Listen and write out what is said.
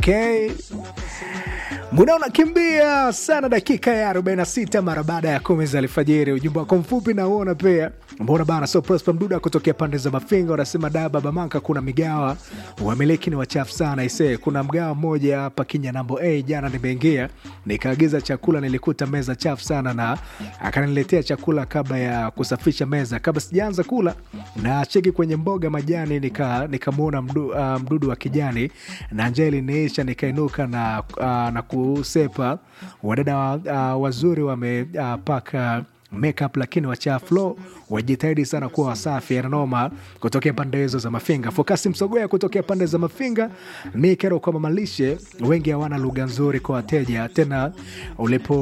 Okay. Muda unakimbia sana, dakika ya 46 mara baada ya kumi za alfajiri. Ujumbe wako mfupi na uona pia mbona bana. So Prosper Mduda kutokea pande za Mafinga unasema da baba Manka, kuna migawa wamiliki ni wachafu sana ise. Kuna mgawa mmoja hapa Kinya nambo a jana nimeingia nikaagiza chakula, nilikuta meza chafu sana, na akaniletea chakula kabla ya kusafisha meza. Kabla sijaanza kula na cheki kwenye mboga majani, nikamwona nika mdu, uh, mdudu wa kijani na njaa iliniisha, nikainuka na, uh, na kusepa. Wadada uh, wazuri wamepaka uh, makeup lakini wachafu wajitahidi sana kuwa wasafi. Ananoma kutokea pande hizo za Mafinga. Fokasi Msogoya kutokea pande za Mafinga. Mi kero kwa mamalishe wengi hawana lugha nzuri kwa wateja, tena ulipo